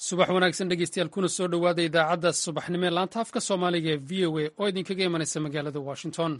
subax wanaagsan dhegeystayaal kuna soo dhowaada idaacadda subaxnimo ee laanta afka soomaaliga ee v o a oo idinkaga imanaysa magaalada washington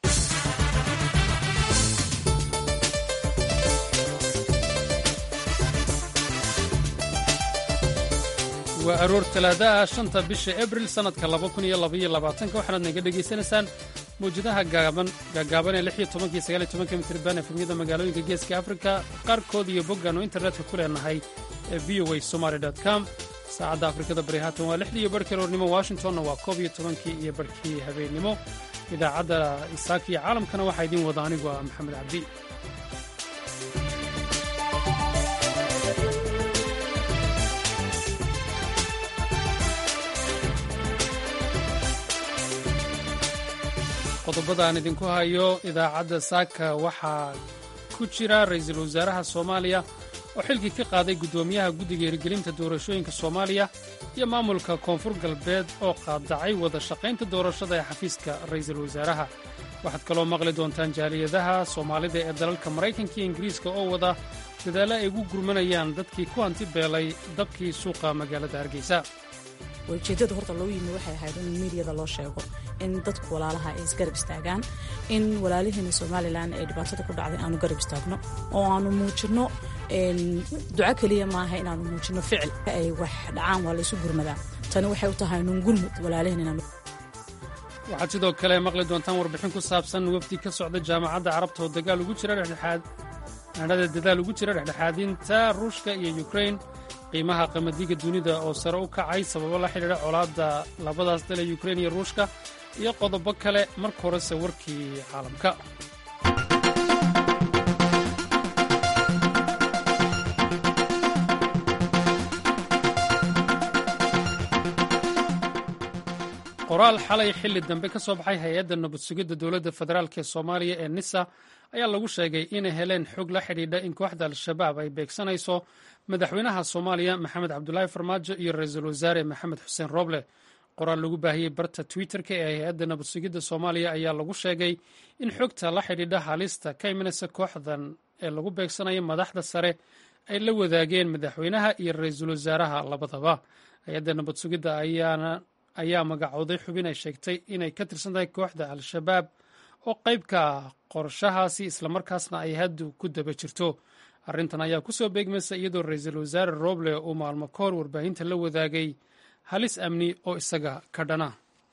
waa aroor talaada ah shanta bisha abril sannadka waxaanaad naga dhegaysanaysaan mawjadaha gaagaaban ee mitrban efemyada magaalooyinka geeska afrika qaarkood iyo boggaannu internetka ku leenahay ee v o a somaly com saacadda afrikada bari haatan waa lixdii iyo barhkii roornimo washingtonna waa koob iyo tobankii iyo barhkii habeennimo idaacadda isaaka iyo caalamkana waxaa idiin wada anigu ah maxamed cabdi qodobada aan idinku hayo idaacadda saaka waxaa ku jira ra'iisul wasaaraha soomaaliya oo xilkii ka qaaday guddoomiyaha guddiga hirgelinta doorashooyinka soomaaliya iyo maamulka koonfur galbeed oo qaadacay wada shaqaynta doorashada ee xafiiska ra'iisul wasaaraha waxaad kaloo maqli doontaan jaaliyadaha soomaalida ee dalalka maraykanka iyo ingiriiska oo wada dadaalla ay ugu gurmanayaan dadkii ku hanti beelay dabkii suuqa magaalada hargeysa ujeedada horta loo yimi waxay ahayd in miidiyada loo sheego in dadku walaalaha ay isgarab istaagaan in walaalihiina somalilan ee dhibaatada ku dhacday aanu garab istaagno oo aanu muujinno duco keliya maaha inaanu muujinno ficil ay wax dhacaan waa laysu gurmadaa tani waxay u tahay nun gurmud walaalihiin waxaad sidoo kale maqli doontaan warbixin ku saabsan wafdi ka socda jaamacadda carabta oo dagaal ugu jira dhexdhexaad aanada dadaal ugu jira dhexdhexaadinta ruushka iyo yukrain qiimaha qamadiga dunida oo sare u kacay sababo la xidhiidha colaadda labadaas dal ee yukrain iyo ruushka iyo qodobo kale marka horese warkii caalamka qoraal xalay xilli dambe ka soo baxay hay-adda nabad sugidda dowladda federaalk ee soomaaliya ee nisa ayaa lagu sheegay inay heleen xog la xidhiidha in kooxda al-shabaab ay beegsanayso madaxweynaha soomaaliya maxamed cabdulaahi farmaajo iyo ra-iisul wasaare maxamed xuseen roble qoraal lagu baahiyey barta twitter-ka ee hay-adda nabad sugidda soomaaliya ayaa lagu sheegay in xogta la xidhiidha halista ka imanaysa kooxdan ee lagu beegsanayo madaxda sare ay la wadaageen madaxweynaha iyo ra-iisul wasaaraha labadaba hay-adda nabad sugidda ayaana ayaa magacooday xubin ay sheegtay inay ka tirsan tahay kooxda al-shabaab oo qayb ka ah qorshahaasi islamarkaasna ay haddu ku daba jirto arrintan ayaa ku soo beegmaysa iyadoo ra-iisul wasaare roble uu maalmo ka hor warbaahinta la wadaagay halis amni oo isaga ka dhana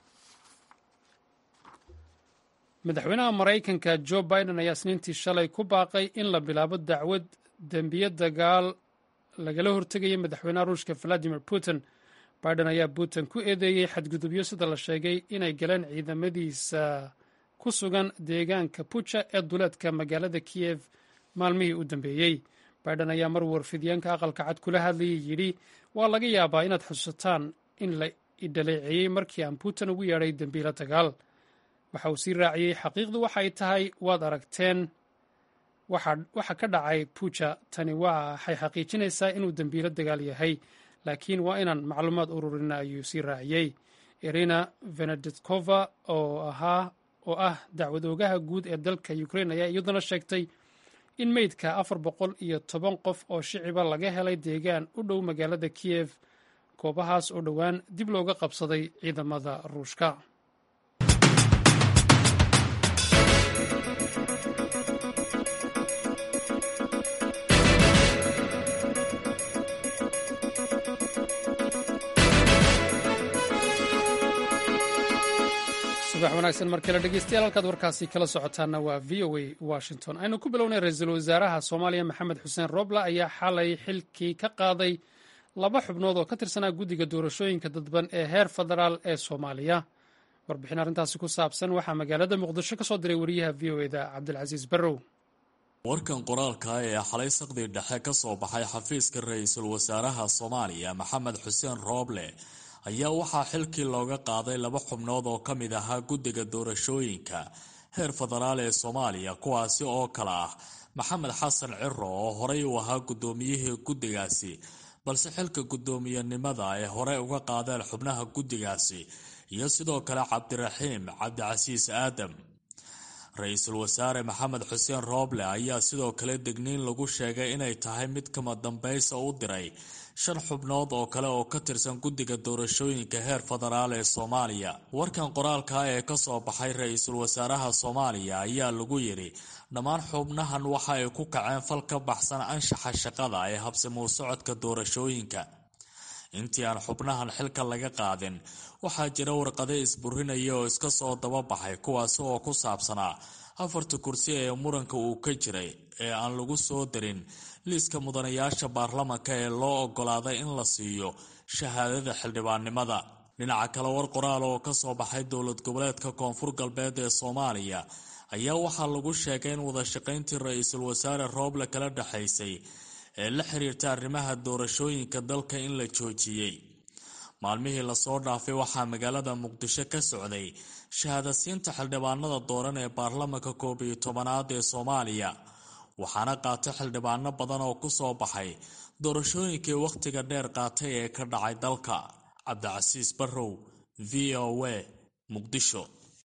madaxweynaha maraykanka jo biden ayaa isniintii shalay ku baaqay in la bilaabo dacwad dembiye dagaal lagala hortegaya madaxweynaha ruushka valadimir putin biden ayaa putin ku eedeeyey xadgudubyo sida la sheegay inay galeen ciidamadiisa ku sugan deegaanka buja ee duleedka magaalada kiyev maalmihii u dambeeyey biden ayaa mar warfidyaanka aqalka cad kula hadlayay yidhi waa laga yaabaa inaad xusataan in la idhaleeceeyey markii aan putin ugu yeedhay dembiilo dagaal waxa uu sii raaciyey xaqiiqdu waxay tahay waad aragteen waxa ka dhacay buja tani waxay xaqiijinaysaa inuu dembiilo dagaal yahay laakiin waa inaan macluumaad ururina ayuu sii raaciyey irina veneditkova oo ahaa oo ah dacwad oogaha guud ee dalka ukrain ayaa iyaduna sheegtay in meydka afar boqol iyo toban qof oo shiciba laga helay deegaan u dhow magaalada kiyev goobahaas oo dhowaan dib looga qabsaday ciidamada ruushka subax wanaagsan mar kale dhegeystayaal halkaad warkaasi kala socotaana waa v o a washington aynu ku bilownay ra-iisul wasaaraha soomaaliya maxamed xuseen roble ayaa xalay xilkii ka qaaday laba xubnood oo ka tirsanaa guddiga doorashooyinka dadban ee heer federaal ee soomaaliya warbixin arrintaasi ku saabsan waxaa magaalada muqdisho ka soo diray wariyaha v o eda cabdilcasiis barrow warkan qoraalka ee xalay saqdii dhexe ka soo baxay xafiiska ra-iisul wasaaraha soomaaliya maxamed xuseen rooble ayaa waxaa xilkii looga qaaday laba xubnood oo ka mid ahaa guddiga doorashooyinka heer federaal ee soomaaliya kuwaasi oo kale ah maxamed xasan ciro oo horey u ahaa guddoomiyihii guddigaasi balse xilka guddoomiyenimada ay hore uga qaadeen xubnaha guddigaasi iyo sidoo kale cabdiraxiim cabdicasiis aadam ra-iisul wasaare maxamed xuseen rooble ayaa sidoo kale degniin lagu sheegay inay tahay mid kama dambaysa u diray shan xubnood oo kale oo ka tirsan guddiga doorashooyinka heer federaal ee soomaaliya warkan qoraalka ee kasoo baxay ra-iisul wasaaraha soomaaliya ayaa lagu yidhi dhammaan xubnahan waxa ay ku kaceen fal ka baxsan anshaxa shaqada ee habsamuu socodka doorashooyinka intii aan xubnahan xilka laga qaadin waxaa jira warqado isburinaya oo iska soo dababaxay kuwaasi oo ku saabsanaa afarta kursi ee muranka uu ka jiray ee aan lagu soo darin liiska mudanayaasha baarlamanka ee loo ogolaaday in la siiyo shahaadada xildhibaannimada dhinaca kale war qoraal oo kasoo baxay dowlad goboleedka koonfur galbeed ee soomaaliya ayaa waxaa lagu sheegay in wadashaqayntii ra-iisul wasaare rooble kala dhexaysay ee la xiriirta arrimaha doorashooyinka dalka in la joojiyey maalmihii lasoo dhaafay waxaa magaalada muqdisho ka socday shahaadasiinta xildhibaanada dooran ee baarlamanka koob iyo tobanaad ee soomaaliya waxaana qaatay xildhibaano badan oo kusoo baxay doorashooyinkii wakhtiga dheer qaatay ee ka dhacay dalka cabdicasiis barrow v o a muqdisho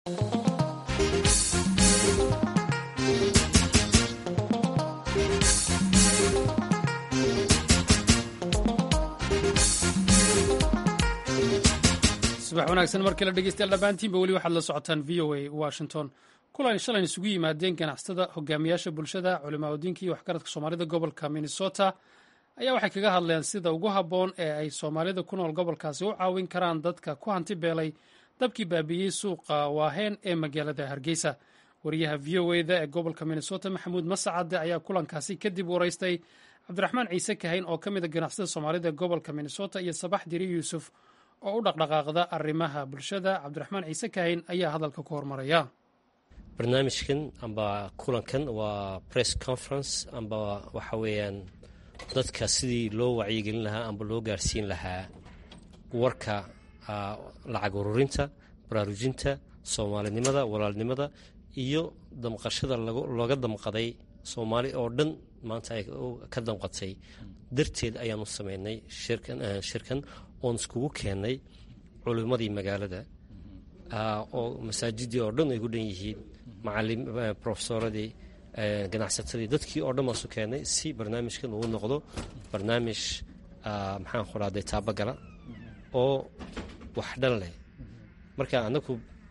subax wanaagsan markii la dhegeystayaal dhammaantiinba weli waxaad la socotaan v o a washington kulan shalan isugu yimaadeen ganacsatada hogaamiyaasha bulshada culimaaodiinka iyo waxgaradka soomaalida gobolka minnesota ayaa waxay kaga hadleen sida ugu habboon ee ay soomaalida ku nool gobolkaasi u caawin karaan dadka ku hanti beelay dabkii baabiiyey suuqa waaheen ee magaalada hargeysa wariyaha v o eda ee gobolka minnesota maxamuud masacade ayaa kulankaasi kadib waraystay cabdiraxmaan ciise kahayn oo ka mid a ganacsatada soomaalida ee gobolka minnesota iyo sabax diri yuusuf oo u dhaqdhaqaaqda arrimaha bulshada cabdiraxmaan ciise kahayn ayaa hadalka ku hormaraya barnaamijkan amba kulankan waa press conference amba waxa weeyaan dadka sidii loo wacyigelin lahaa amba loo gaarsiin lahaa warka lacag ururinta baraarujinta soomaalinimada walaalnimada iyo damqashada looga damqaday soomaali oo dhan maanta ay ka damqatay darteed ayaanu sameynay shirkan oon iskugu keennay culimmadii magaalada oo masaajidii oo dhan ay ku dhan yihiin macalim profesoradii ganacsatadii dadkii oo dhan baasu keennay si barnaamijkan uu noqdo barnaamij maxaan qudhaaday taabagala oo wax dhan leh marka anaku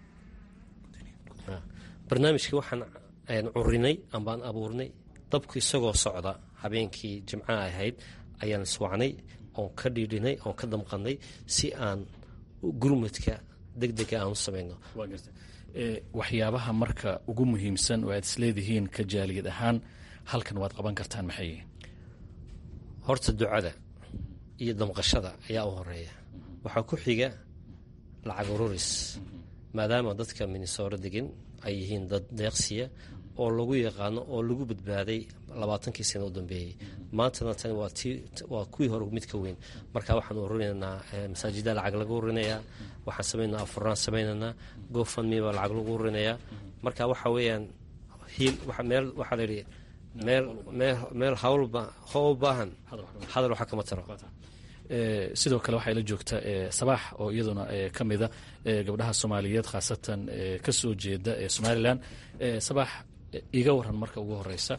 barnaamijkii waxaan curinay ambaan abuurnay dabku isagoo socda habeenkii jimcaha ahayd ayaan iswacnay oon ka dhiidhinay oon ka damqannay si aan gurmudka degdega aan u samayno waxyaabaha marka ugu muhiimsan oo aad isleedihiin ka jaaliyad ahaan halkan waad qaban kartaan maxay horta ducada iyo damqashada ayaa u horeeya waxaa ku xiga lacag ururis maadaama dadka minnesooro degan ay yihiin dad deeqsiya oo lagu yaqaano oo lagu badbaaday labaatankii sano u dambeeyey maantana tani waa kuwii hore mid ka weyn marka waxaan ururinaynaa masaajida lacag lagu ururinayaa waxaan samaynaa afuraan samaynaynaa gofandme baa lacag lagu ururinayaa marka waxa weeyaan hiil meel waxaa layidhi meel meel meel hawlba howl baahan hadal waxa kama taro sidoo kale waxaa ila joogta sabaax oo iyaduna ka mida gabdhaha soomaaliyeed khaasatan ka soo jeeda ee somalilan sabaax iga waran marka ugu horeysa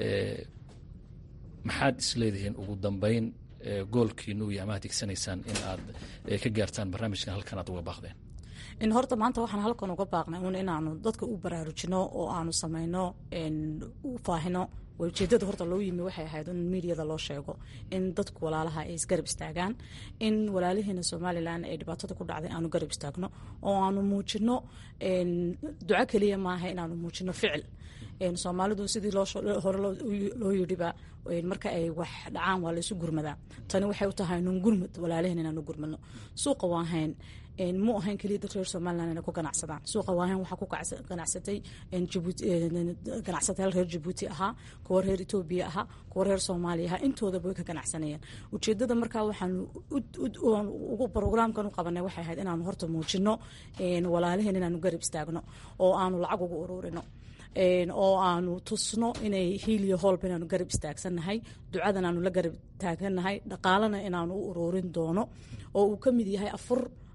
maxaad isleedihiin ugu dambeyn goolkiinu iyo amaad higsanaysaan in aad ka gaartaan barnaamijkan halkan aad uga baaqdeen in horta maanta waxaan halkan uga baaqnay un inaanu dadka u baraarujino oo aanu samayno u faahino ujeedada horta loo yimi waxay ahayd in miidiyada loo sheego in dadku walaalaha ay isgarab istaagaan in walaalihiina somalilan ee dhibaatada ku dhacday aanu garab istaagno oo aanu muujino duco keliya maaha inaanu muujino ficil soomaalidu sidii hore loo yidhiba marka ay wax dhacaan waa laysu gurmadaa tani waxay u tahay nun gurmud walaalihiin inaanu gurmadno suuqa waa hayn mu ahayn keliya dad reer somalilan inay ku ganacsadaan suuqa waahan waxaa ku ganacsatay ganacsatayaal reer jabuuti ahaa kuwa reer etoobiya ahaa kuwa reer soomaaliya ahaa intoodaba way ka ganacsanayeen ujeedada markaa waxaanu brograamkan u qabanay waxay ahayd inaanu horta muujino walaalihiin inaanu garab istaagno oo aanu lacag ugu ururino oo aanu tusno inay hiiliyo hoolba inaanu garab istaagsannahay ducadan aanu la garab taaganahay dhaqaalana inaanu u ururin doono oo uu ka mid yahay afur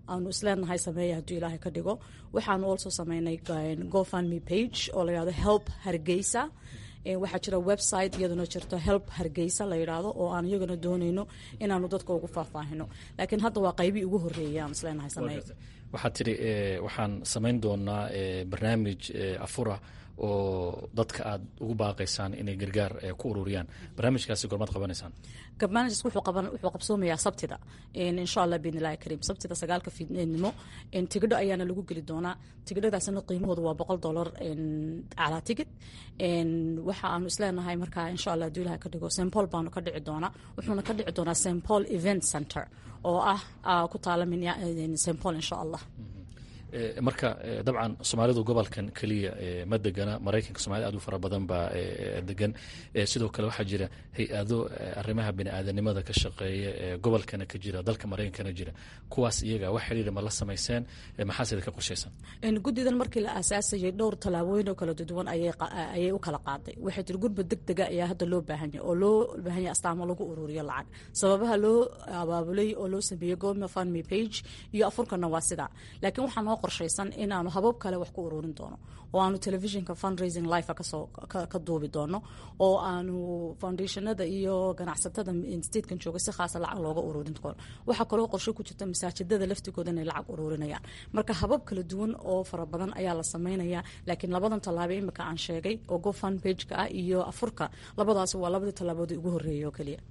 aanu isleenahay sameeya hadduu ilaahay ka dhigo waxaanu also sameynay gofundme page oo la yidhahdo help hargeysa waxaa jira website iyaduna jirto help hargeysa la yidhaahdo oo aan iyagana dooneyno inaanu dadka ugu faahfaahino laakiin hadda waa qaybii ugu horreeyay aan isleenahay sameey waxaad tidhi waxaan samayn doonaa barnaamij afura oo dadka aad ugu baaqaysaan inay gargaar ku ururiyaan barnaamijkaasi gormaad qabanaysaan barnaamijkaas wuxuu qabsoomayaa sabtida insha allah biidn illahi kariim sabtida sagaalka fiidnimo tigidho ayaana lagu geli doonaa tigidhadaasna qiimahooda waa boqol dollar calaa tigid waxa aanu isleenahay markaa insha allah haduu ilaha ka dhigo st paul baanu ka dhici doonaa wuxuuna ka dhici doonaa st paul event center oo ah ku taala st paul insha allah marka dabcan soomaalidu gobolkan keliya ma degana maraykanka soomaalida aad u fara badan baa degan sidoo kale waxaa jira hay-ado arrimaha bini-aadanimada ka shaqeeya gobolkana ka jira dalka maraykankana jira kuwaas iyaga wax xiriira ma la samayseen maxaa sida ka qorshaysan guddidan markii la aasaasayay dhowr tallaabooyin oo kala duwan ayay u kala qaaday waxay tiri gurba deg dega ayaa hadda loo baahanya oo loo baahanya astaamo lagu ururiyo lacag sababaha loo abaabulay oo loo sameeyey goma fundme page iyo afurkana waa sidaa laakiin waxaa noo qorshaysan inaanu habab kale wax ku ururin doono oo aanu telefishinka fundraising life kasoo ka duubi doono oo aanu foundationada iyo ganacsatada statekan jooga si khaasa lacag looga ururin doono waxaa kaloo qorshe ku jirta masaajidada laftigooda inay lacag ururinayaan marka habab kala duwan oo fara badan ayaa la sameynaya laakiin labadan tallaabo imika aan sheegay oo gofund pageka ah iyo afurka labadaasi waa labadii tallaaboodii ugu horreeyay oo keliya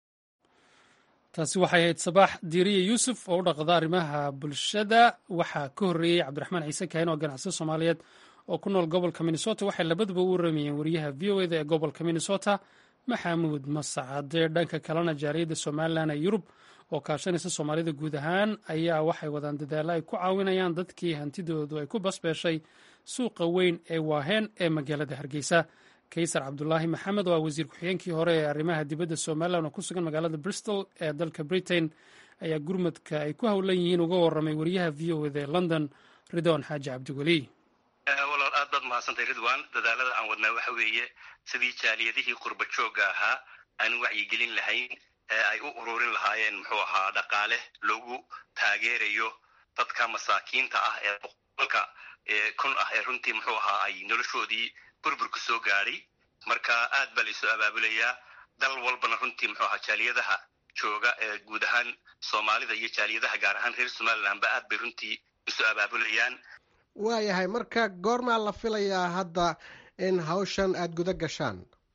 taasi waxay ahayd sabaax diiriye yuusuf oo u dhaqda arrimaha bulshada waxaa ka horreeyey cabdiraxmaan ciise kaahin oo ganacsada soomaaliyeed oo ku nool gobolka minnesota waxay labaduba u waramayeen wariyaha v o eda ee gobolka minnesota maxamuud masacade dhanka kalena jaariyadda somalilan ee yurub oo kaashanaysa soomaalida guud ahaan ayaa waxay wadaan dadaalla ay ku caawinayaan dadkii hantidoodu ay ku basbeeshay suuqa weyn ee waaheen ee magaalada hargeysa kaysar cabdulaahi maxamed oo ah wasiir ku-xigeenkii hore ee arrimaha dibadda somalilan oo ku sugan magaalada bristol ee dalka britain ayaa gurmadka ay ku howlan yihiin uga warramay wariyaha v o eda ee london ridwan xaaji cabdiweli walaal aad baad mahadsantay ridwan dadaalada aan wadnaa waxa weeye sidii jaaliyadihii qurba joogga ahaa aan wacyigelin lahayn ee ay u ururin lahaayeen muxuu ahaa dhaqaale loogu taageerayo dadka masaakiinta ah ee boqolka kun ah ee runtii muxuu ahaa ay noloshoodii burburku soo gaadhay marka aad baa laisoo abaabulayaa dal walbana runtii muxuu ahaa jaaliyadaha jooga ee guud ahaan soomaalida iyo jaaliyadaha gaar ahaan reer somalilandba aad bay runtii isu abaabulayaan waayahay marka goormaa la filayaa hadda in hawshan aada guda gashaan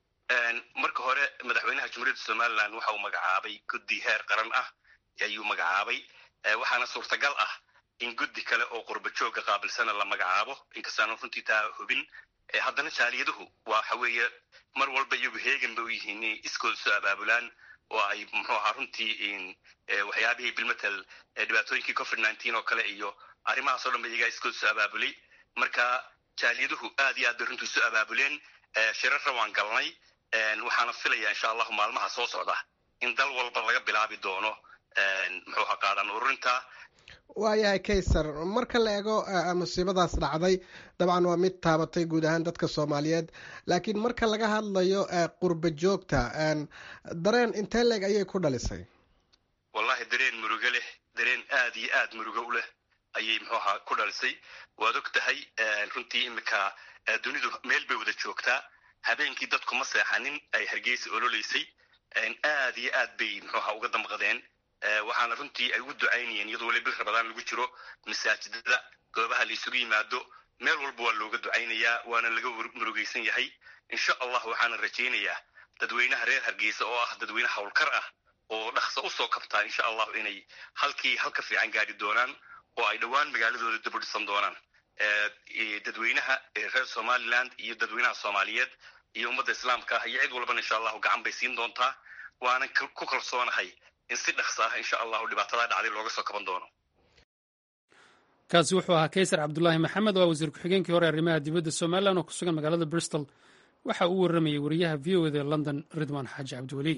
marka hore madaxweynaha jumhuuriyadda somalilan waxa uu magacaabay guddi heer qaran ah ayuu magacaabay waxaana suurtagal ah in guddi kale oo qurba joogga qaabilsana la magacaabo inkastaanu runtii taa hubin haddana jaaliyaduhu waxa weeye mar walba iyagu heegan bay u yihiin inay iskooda soo abaabulaan oo ay muxuu ahaa runtii waxyaabihii bilmatel dhibaatooyinkii covid nineteen oo kale iyo arrimahaas o dhan ba iyagaa iskooda soo abaabulay marka jaaliyaduhu aad iyo aad bay runtii soo abaabuleen shirarra waan galnay waxaana filaya insha allahu maalmaha soo socda in dal walba laga bilaabi doono muxuu ahaa qaadan ururinta waayahay kaysar marka la eego musiibadaas dhacday dabcan waa mid taabatay guud ahaan dadka soomaaliyeed laakiin marka laga hadlayo qurba joogta dareen intee leeg ayay ku dhalisay wallahi dareen murugo leh dareen aad iyo aad murugo u leh ayay muxuu ahaa ku dhalisay waad og tahay runtii imika dunidu meel bay wada joogtaa habeenkii dadku ma seexanin ay hargeysa ololeysay aad iyo aad bay muxuu ahaa uga damqadeen waxaana runtii ay ugu ducaynayeen iyadoo weli bil rabadaan lagu jiro masaajidada goobaha la isugu yimaado meel walba waa looga ducaynayaa waana laga murugaysan yahay insha allah waxaana rajaynayaa dadweynaha reer hargeysa oo ah dadweyne howlkar ah oo dhaqso usoo kabtaa insha allahu inay halkii halka fiican gaari doonaan oo ay dhowaan magaaladooda dib u dhisan doonaan dadweynaha reer somaliland iyo dadweynaha soomaaliyeed iyo ummadda islaamka ah iyo cid walbana insha allahu gacan bay siin doontaa waanan ku kalsoonahay in si dhaqso ah insha allahu dhibaatadaa dhacday looga soo kaban doono kaasi wuxuu ahaa kaysar cabdulaahi maxamed oo wasiir ku-xigeenkii hore arrimaha dibadda somalilan oo ku sugan magaalada bristol waxa uu warramayay wariyaha v o eda ee london ridwan xaaji cabdiweli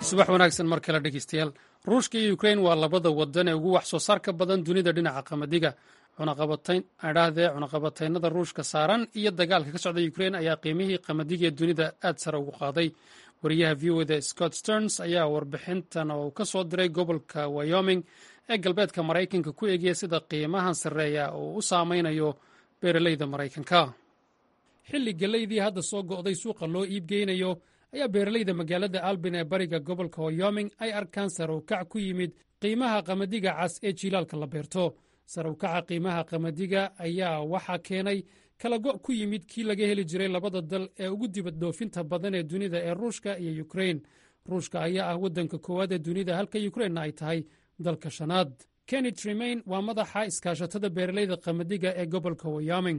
subax wanaagsan mar kale dhegeystayaal ruushka iyo ukrein waa labada wadan ee ugu wax soo saarka badan dunida dhinaca qamadiga adhahdee cunaqabataynada ruushka saaran iyo dagaalka ka socda ukrein ayaa qiimihii qamadiga ee dunida aad sare ugu qaaday wariyaha v o da scott sterns ayaa warbixintan oo ka soo diray gobolka wyoming ee galbeedka maraykanka ku eegaya sida qiimahan sarreeya uu u saameynayo beeraleyda maraykanka xilli gelaydii hadda soo go'day suuqa loo iibgeynayo ayaa beeraleyda magaalada albin ee bariga gobolka wyoming ay arkaan sare u kac ku yimid qiimaha qamadiga cas ee jiilaalka la beerto sare u kaca qiimaha qamadiga ayaa waxaa keenay kala go' ku yimid kii laga heli jiray labada dal ee ugu dibad dhoofinta badan ee dunida ee ruushka iyo ukrein ruushka ayaa ah waddanka koowaad ee dunida halka yukrainna ay tahay dalka shanaad kenny tremain waa madaxa iskaashatada beeraleyda qamadiga ee gobolka wyoming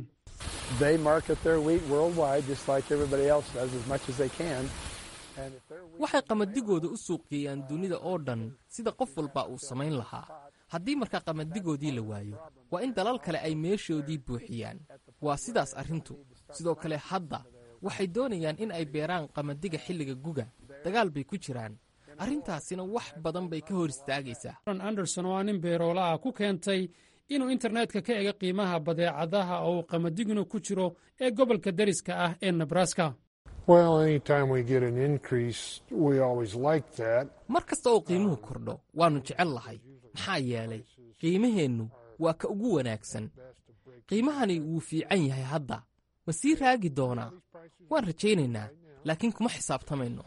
waxay qamadigooda u suuqgeeyaan dunida oo dhan sida qof walba uu samayn lahaa haddii markaa qamadigoodii la waayo waa in dalal kale ay meeshoodii buuxiyaan waa sidaas arrintu sidoo kale hadda waxay doonayaan in ay beeraan qamadiga xilliga guga dagaal bay ku jiraan arrintaasina wax badan bay ka hor istaagaysaa anderson oo aa nin beeroola ah ku keentay inuu internetka ka ega qiimaha badeecadaha oo uu qamadiguna ku jiro ee gobolka dariska ah ee nebraska mar kasta oo qiimuhu kordho waannu jecel lahay maxaa yeelay qiimaheennu waa ka ugu wanaagsan qiimahani wuu fiican yahay hadda ma sii raagi doonaa waan rajaynaynaa laakiin kuma xisaabtamayno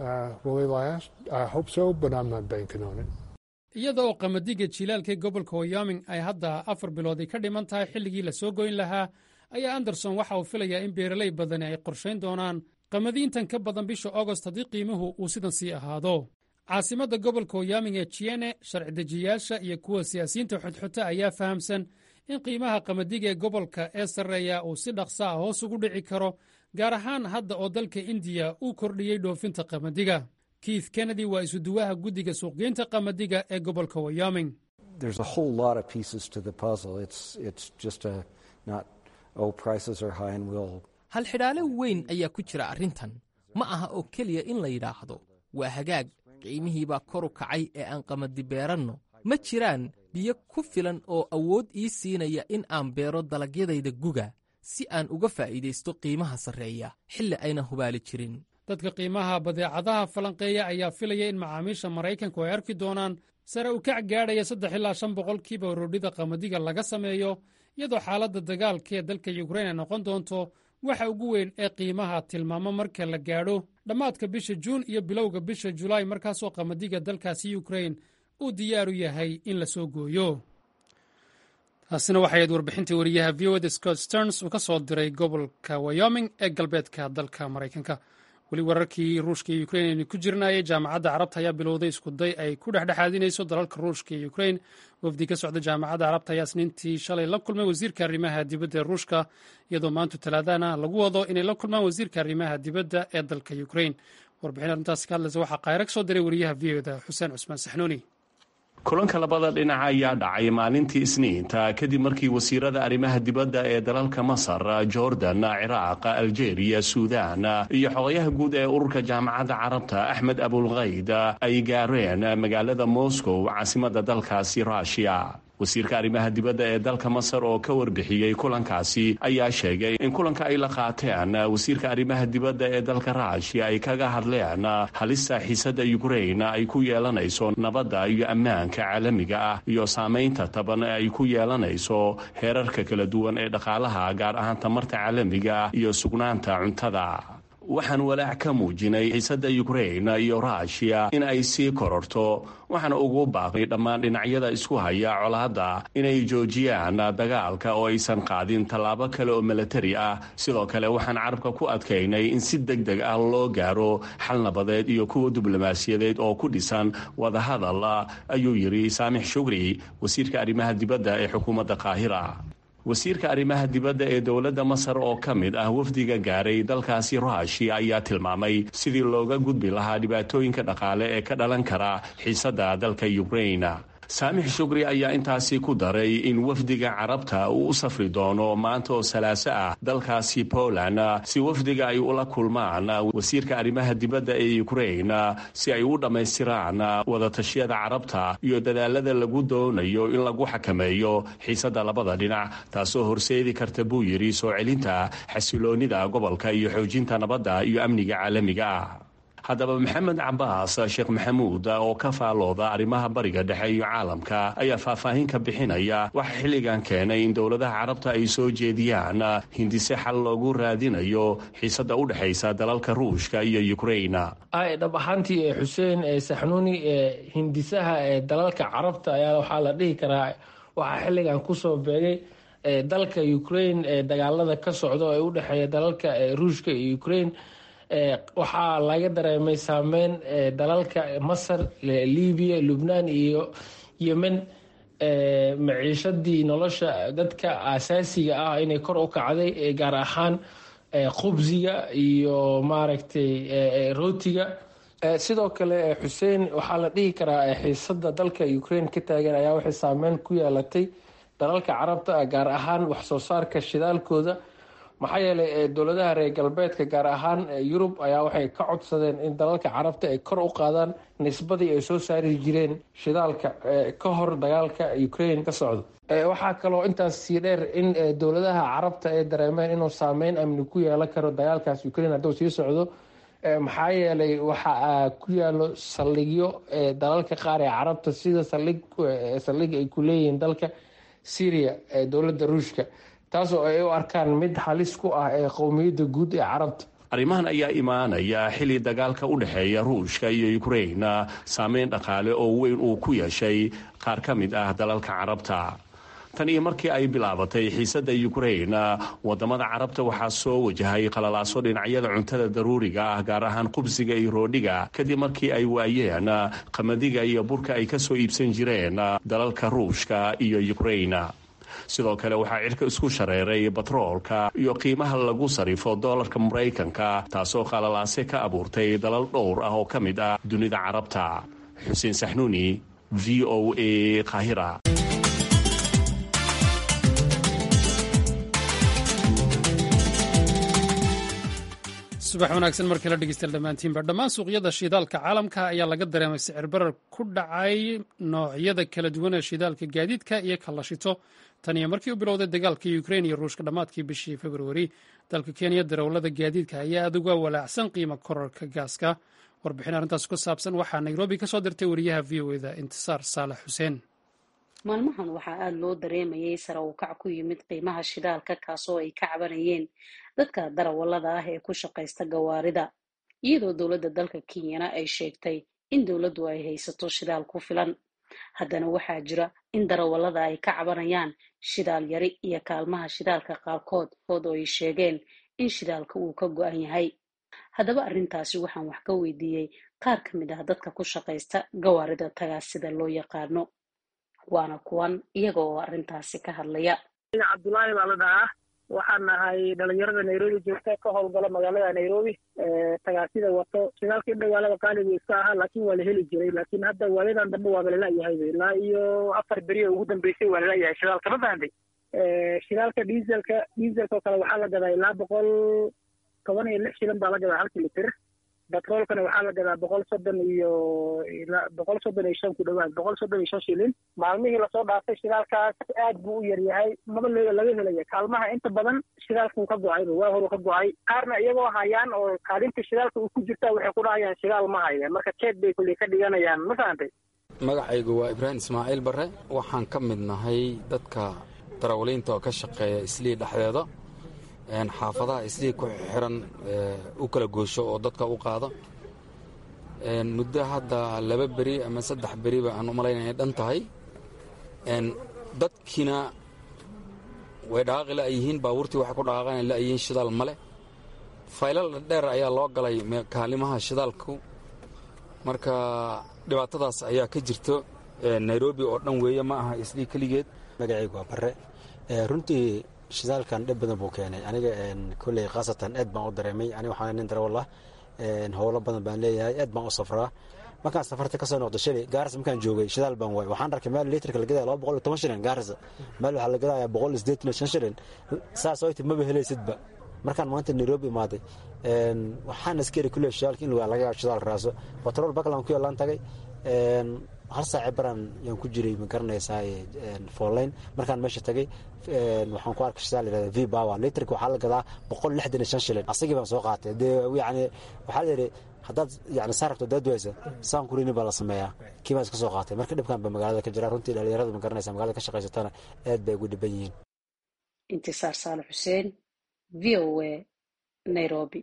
iyada oo qamadiga jilaalka gobolka wyoming ay hadda afar bilooday ka dhiman tahay xilligii la soo goyn lahaa ayaa anderson waxa uu filayaa in beeraley badani ay qorshayn doonaan qamadi intan ka badan bisha agost haddii qiimuhu uu sidan sii ahaado caasimadda gobolka wyoming ee jiene sharci dejiyaasha iyo kuwa siyaasiyiinta xodxota ayaa fahamsan in qiimaha qamadiga ee gobolka ee sarreeya uu si dhaqsa ah hoos ugu dhici karo gaar ahaan hadda oo dalka indiya uu kordhiyey dhoofinta qamadiga keith kennedy waa isuduwaha guddiga suuqgeynta qamadiga ee gobolka wyoming halxidhaale weyn ayaa ku jira arrintan ma aha oo keliya in la yidhaahdo waa hagaag qiimihii baa koru kacay ee aan qamadi beeranno ma jiraan biyo ku filan oo awood ii siinaya in aan beero dalagyadayda guga si aan uga faa'iidaysto qiimaha sarreeya xilli ayna hubaali jirin dadka qiimaha badeecadaha falanqeeya ayaa filaya in macaamiisha maraykanku ay arki doonaan sare u kac gaadhaya saddex ilaa shan boqolkiiba roodhida qamadiga laga sameeyo iyadoo xaaladda dagaalka ee dalka yukrain ay noqon doonto waxa ugu weyn ee qiimaha tilmaamo marka la gaadho dhammaadka bisha juun iyo bilowga bisha julaay markaasoo qamadiga dalkaasi yukrain uu diyaaru yahay in la soo gooyo taasina waxay ahayd warbixintii wariyaha v o da scott sterns uu ka soo diray gobolka wyoming ee galbeedka dalka maraykanka weli wararkii ruushka iyo ukrain aynu ku jirnaayay jaamacadda carabta ayaa bilowday iskuday ay ku dhexdhexaadinayso dalalka ruushka iyo ukrain wafdi ka socda jaamacadda carabta ayaa isniintii shalay la kulmay wasiirka arrimaha dibadda ee ruushka iyadoo maanta talaadana lagu wado inay la kulmaan wasiirka arrimaha dibadda ee dalka ukrain warbixin arrintaasi ka hadlaysa waxaa kaayra ka soo diray wariyaha v o da xuseen cusmaan saxnuuni kulanka labada dhinac ayaa dhacay maalintii isniinta kadib markii wasiirada arrimaha dibadda ee dalalka masar jordan ciraaq aljeeriya suudan iyo xogayaha guud ee ururka jaamacadda carabta axmed abulkayd ay gaareen magaalada moscow caasimadda dalkaasi ruushiya wasiirka arrimaha dibadda ee dalka masar oo ka warbixiyey kulankaasi ayaa sheegay in kulanka ay la qaateen wasiirka arrimaha dibadda ee dalka ruushiya ay kaga hadleen halista xiisadda ukrain ay ku yeelanayso nabadda iyo ammaanka caalamiga ah iyo saamaynta taban ee ay ku yeelanayso heerarka kala duwan ee dhaqaalaha gaar ahaan tamarta caalamiga ah iyo sugnaanta cuntada waxaan walaac ka muujinay xiisadda ukrain iyo ruushiya in ay sii kororto waxaana ugu baaqnay dhammaan dhinacyada isku haya colaadda inay joojiyaan dagaalka oo aysan qaadin tallaabo kale oo milatari ah sidoo kale waxaan carabka ku adkaynay in si deg deg ah loo gaaro xal nabadeed iyo kuwa diblomaasiyadeed oo ku dhisan wadahadal ayuu yidhi saamix shugri wasiirka arrimaha dibadda ee xukuumadda qaahira wasiirka arrimaha dibadda ee dowladda masar oo ka mid ah wafdiga gaaray dalkaasi ruushiya ayaa tilmaamay sidii looga gudbi lahaa dhibaatooyinka dhaqaale ee ka dhalan kara xiisadda dalka ukrain saamix shukri ayaa intaasi ku daray in wafdiga carabta uu u safri doono maanta oo salaaso ah dalkaasi poland si wafdiga ay ula kulmaan wasiirka arrimaha dibadda ee ukrain si ay u dhammaystiraan wadatashyada carabta iyo dadaalada lagu doonayo in lagu xakameeyo xiisadda labada dhinac taasoo horseedi karta buu yidhi soo celinta xasiloonnida gobolka iyo xoojinta nabadda iyo amniga caalamiga ah haddaba maxamed cabaas sheekh maxamuud oo ka faalooda arrimaha bariga dhexe iyo caalamka ayaa faahfaahin ka bixinaya waxa xilligan keenay in dowladaha carabta ay soo jeediyaan hindise xal loogu raadinayo xiisadda u dhexaysa dalalka ruushka iyo ukrain dhab ahaantii xuseen saxnuuni hindisaha ee dalalka carabta ayaa waxaa la dhihi karaa waxaa xilligan kusoo beegay dalka ukrain ee dagaalada ka socda ee u dhexeeya dalalka ruushka iyo ukrain waxaa laga dareemay saameyn dalalka masar libiya lubnaan iyo yemen maciishadii nolosha dadka asaasiga ah inay kor u kacday gaar ahaan khubsiga iyo maaragtay rootiga sidoo kale xuseen waxaa la dhihi karaa xiisada dalka ukraine ka taagan ayaa waxay saameyn ku yeelatay dalalka carabta gaar ahaan waxsoo saarka shidaalkooda maxaa yeelay dowladaha reer galbeedka gaar ahaan yurub ayaa waxay ka codsadeen in dalalka carabta ay kor u qaadaan nisbadii ay soo saari jireen shidaalka ka hor dagaalka ukraine ka socdo waxaa kaloo intaas sii dheer in dowladaha carabta ay dareemeen inuu saameyn amni ku yeelan karo dagaalkaas ukraine hadduu sii socdo maxaa yeelay waxa ku yaalo saldhigyo dalalka qaar ee carabta sida saldhig ay ku leeyihiin dalka syria ee dowladda ruushka taasoo ay u arkaan mid halis ku ah ee qowmiyadda guud ee carabta arrimahan ayaa imaanaya xilli dagaalka u dhexeeya ruushka iyo ukrain saameyn dhaqaale oo weyn uu ku yeeshay qaar ka mid ah dalalka carabta tan iyo markii ay bilaabatay xiisadda ukrain wadamada carabta waxaa soo wajahay qalalaaso dhinacyada cuntada daruuriga ah gaar ahaan qubsiga iyo roodhiga kadib markii ay waayeen qamadiga iyo burka ay kasoo iibsan jireen dalalka ruushka iyo ukrain sidoo kale waxaa cirka isku shareeray batroolka iyo qiimaha lagu sarifo doolarka maraykanka taasoo qalalaase ka abuurtay dalal dhowr ah oo ka mid ah dunida carabta xuseen saxnuuni v o a kahira subax wanaagsan markii la dhegeystayaal dhammaantiinba dhammaan suuqyada shidaalka caalamka ayaa laga dareemay sicir barar ku dhacay noocyada kala duwan ee shidaalka gaadiidka iyo kalashito tan iyo markii u bilowday dagaalka ukrain iyo ruushka dhammaadkii bishii februari dalka kenya darawlada gaadiidka ayaa aad uga walaacsan qiimo korarka gaaska warbixin arrintaas ku saabsan waxaa nairobi ka soo dirtay wariyaha v o eda intisaar saalax xuseen maalmahan waxaa aada loo dareemayay sare uu kac ku yimid qiimaha shidaalka kaasoo ay ka cabanayeen dadka darawallada ah ee ku shaqaysta gawaarida iyadoo dowladda dalka kenyana ay sheegtay in dowladdu ay haysato shidaal ku filan haddana waxaa jira in darawallada ay ka cabanayaan shidaal yari iyo kaalmaha shidaalka qaarkood ood oo ay sheegeen in shidaalka uu ka go-an yahay haddaba arrintaasi waxaan wax ka weydiiyey qaar ka mid ah dadka ku shaqaysta gawaarida tagaa sida loo yaqaano waana kuwan iyaga oo arrintaasi ka hadlaya cabdulaahi baa la dhahaa waxaan nahay dhalinyarada nairobi joogta ka howlgala magaalada nairobi tagaasida wato shidaalka in dhawaalada qaaligu iska ahaa laakiin waa la heli jiray laakiin hadda waayadan dambe waaba lalayahay ilaa iyo afar beriyo ugu dambeysay waa lalayahay shidaalka ma fahamtay shidaalka dieselka dieselka oo kale waxaa la gadaa ilaa boqol toban iyo lix shilin baa la gadaa halkii litir batroolkana waxaa la gadaa boqol soddon iyo boqol soddon iyo shan ku dhawaad boqol soddon iyo shan shilin maalmihii lasoo dhaafay shidaalkaas aad buu u yaryahay maba le laga helaya kaalmaha inta badan shidaalkuu ka go-ayba waa horuu ka go-ay qaarna iyagoo hayaan oo kaalinta shidaalka uu ku jirta waxay ku dhahayaan shidaal ma haya marka jeed bay kulley ka dhiganayaan ma fahantay magacaygu waa ibraahim ismaaciil barre waxaan ka mid nahay dadka darawaliinta oo ka shaqeeya islii dhexdeeda xaafadaha islii ku xiran u kala goosho oo dadka u qaada muddo hadda laba beri ama saddex beriba aan u malaynaya inay dhan tahay dadkiina way dhaqaaqi la'yihiin baabuurtii waxay ku dhaqaaqan la'yihiin shidaal male faylal dheer ayaa loo galay kaalimaha shidaalku marka dhibaatadaas ayaa ka jirto nairobi oo dhan weeye ma aha islii keligeed magacaygu waa barre runtii shidaalkan dhib badan buu keenay aniga kolley khaasatan aad baan u dareemay aniga waxaan nin darawal ah howlo badan baan leeyahay aad baan u safraa markaan safarta kasoo noqdo shalay gaaris markaan joogay shidaal baan waay waxaan arkay meel liitarka la gadaya laba boqol iyo toban shilin gaarisa meel waxaa la gadaya boqol iyo siddeetan iyo shan shilin saas oo maba helaysidba markaan maanta nairobi imaaday waxaan askari kuley shidaalka in laga shidaal raaso batrool baklan ku yaalaan tagay hal saaci baran yaan ku jiray ma garanaysaa foolayn markaan meesha tagay waxaan ku arkay shidaal yirahda v power litrka waxaa la gadaa boqol lixdan iyo shan shilin asagii baan soo qaatay dee yani waxaa la yidhi haddaad yani saa rabto daad waysa saan kurini baa la sameeyaa kii baan iska soo qaatay marka dhibkan ba magaalada ka jira runtii dhalinyaradu ma garanaysa magaalada ka shaqaysatana aad bay ugu dhiban yihiin intisaar saale xuseen v o a nairobi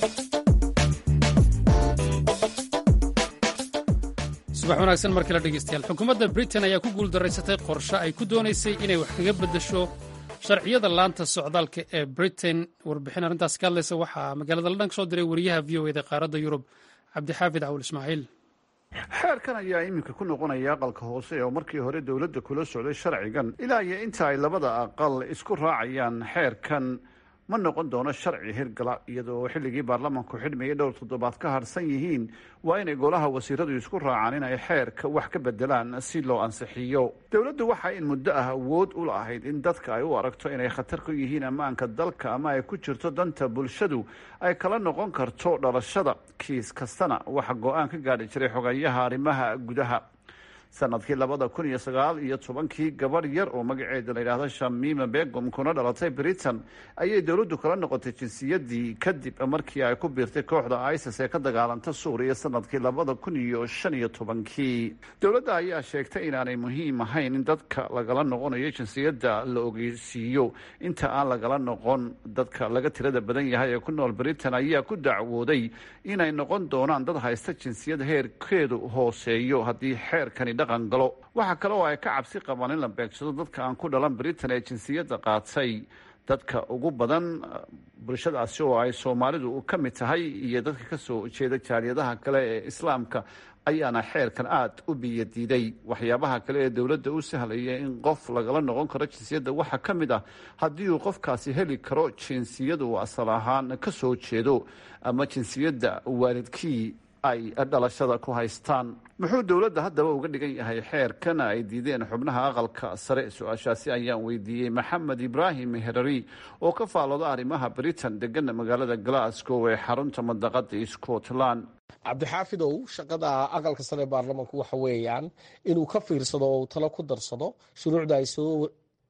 subax wanaagsan markii la dhegeystayaal xukuumadda britain ayaa ku guuldaraysatay qorshe ay ku doonaysay inay wax kaga beddesho sharciyada laanta socdaalka ee britain warbixin arrintaas ka hadlaysa waxaa magaalada london ka soo diray wariyaha v o eda qaaradda yurub cabdixaafid cawul ismaaciil xeerkan ayaa iminka ku noqonaya aqalka hoose oo markii hore dowladda kula socday sharcigan ilaa iyo inta ay labada aqal isku raacayaan xeerkan ma noqon doono sharci hirgala iyadoo xilligii baarlamanku xidhmayay dhowr toddobaad ka harsan yihiin waa inay golaha wasiiradu isku raacaan in ay xeerka wax ka bedelaan si loo ansixiyo dowladdu waxa in muddo ah awood u lahayd in dadka ay u aragto inay khatar ku yihiin ammaanka dalka ama ay ku jirto danta bulshadu ay kala noqon karto dhalashada kiis kastana waxa go-aan ka gaadhi jiray xogayaha arrimaha gudaha sanadkii labada kun iyo sagaal iyo tobankii gabadh yar oo magaceeda la yidhaahdo shamima begum kuna dhalatay britain ayay dowladdu kala noqotay jinsiyadii kadib markii ay ku biirtay kooxda isis ee ka dagaalanta suuriya sanadkii labada kun iyo shan iyo tobankii dowladda ayaa sheegtay inaanay muhiim ahayn in dadka lagala noqonayo jinsiyadda la ogeysiiyo inta aan lagala noqon dadka laga tirada badan yahay ee ku nool britain ayaa ku dacwooday inay noqon doonaan dad haysta jinsiyad heerkeedu hooseeyo haddii xeerkani galo waxaa kale oo ay ka cabsi qabaan in la beegsado dadka aan ku dhalan britain ee jinsiyadda qaatay dadka ugu badan bulshadaasi oo ay soomaalidu ka mid tahay iyo dadka kasoo jeeda jaaliyadaha kale ee islaamka ayaana xeerkan aada u biyadiiday waxyaabaha kale ee dowladda u sahlaya in qof lagala noqon karo jinsiyadda waxaa ka mid ah haddii uu qofkaasi heli karo jinsiyad uu asal ahaan ka soo jeedo ama jinsiyadda waalidkii ay dhalashada ku haystaan muxuu dowladda haddaba uga dhigan yahay xeerkan ay diideen xubnaha aqalka sare su-aashaasi ayaan weydiiyey maxamed ibraahim herari oo ka faalooda arrimaha britain degana magaalada glasgow ee xarunta madaqada scotland cabdixaafidow shaqada aqalka sare baarlamanku waxa weeyaan inuu ka fiirsado oo uu talo ku darsado shuruucda ay soo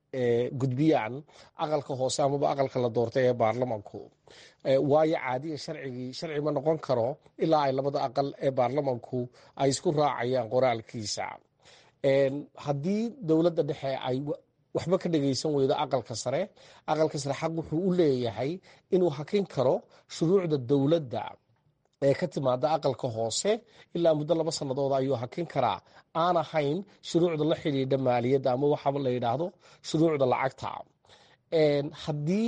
gudbiyaan aqalka hoose amaba aqalka la doortay ee baarlamanku waayo caadiya sharcigii sharci ma noqon karo ilaa ay labada aqal ee baarlamanku ay isku raacayaan qoraalkiisa haddii dowladda dhexe ay waxba ka dhagaysan weydo aqalka sare aqalka sare xaq wuxuu u leeyahay inuu hakin karo shuruucda dowladda ee ka timaada aqalka hoose ilaa muddo laba sannadood ayuu hakin karaa aan ahayn shuruucda la xidhiidha maaliyadda ama waxaaba la yidhaahdo shuruucda lacagta haddii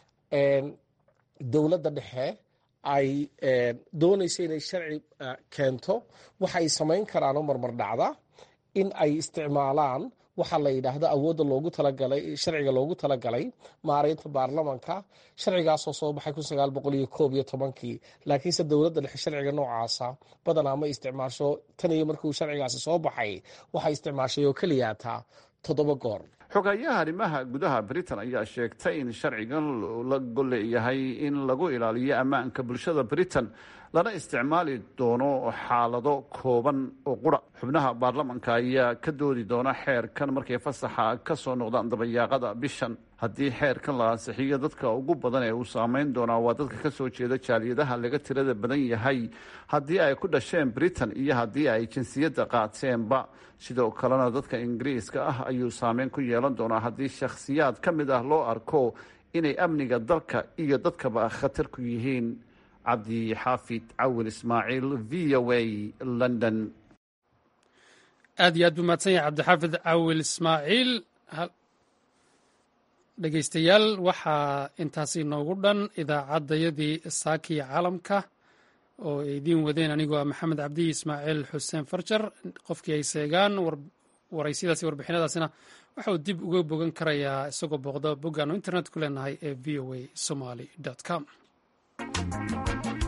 dowladda dhexe ay doonayso inay sharci keento waxay samayn karaan oo marmar dhacda in ay isticmaalaan waxaa la yidhaahdo awoodda loogu talagalay sharciga loogu talagalay maareynta baarlamanka sharcigaasoo soo baxay kun sagaal boqol iyo koob iyo tobankii laakiinse dowladda dhexe sharciga noocaasa badanaa ma isticmaasho tan iyo markii uu sharcigaasi soo baxay waxay isticmaashay oo keliyaataa toddoba goor xogayaha arrimaha gudaha britain ayaa sheegtay in sharcigan la golleeyahay in lagu ilaaliyo ammaanka bulshada britain lana isticmaali doono xaalado kooban oo qura xubnaha baarlamanka ayaa ka doodi doona xeerkan markay fasaxa ka soo noqdaan dabayaaqada bishan haddii xeerkan la ansixiyo dadka ugu badan ee uu saameyn doonaa waa dadka ka soo jeeda jaaliyadaha laga tirada badan yahay haddii ay ku dhasheen britain iyo haddii ay jinsiyadda qaateenba sidoo kalena dadka ingiriiska ah ayuu saameyn ku yeelan doonaa haddii shakhsiyaad ka mid ah loo arko inay amniga dalka iyo dadkaba khatar ku yihiin cabdi xaafid cawil ismaaciil v o a london aad iyo aad buu mahadsan yahay cabdixaafid cawil ismaaciil dhegeystayaal waxaa intaasi noogu dhan idaacaddayadii saakiya caalamka oo ay idiin wadeen anigoo ah maxamed cabdiyi ismaaciil xuseen farjar qofkii ay seegaan waraysyadaasi warbixinadaasina waxa uu dib uga bogan karayaa isagoo booqda boggaanu internet ku leenahay ee v o a somaly com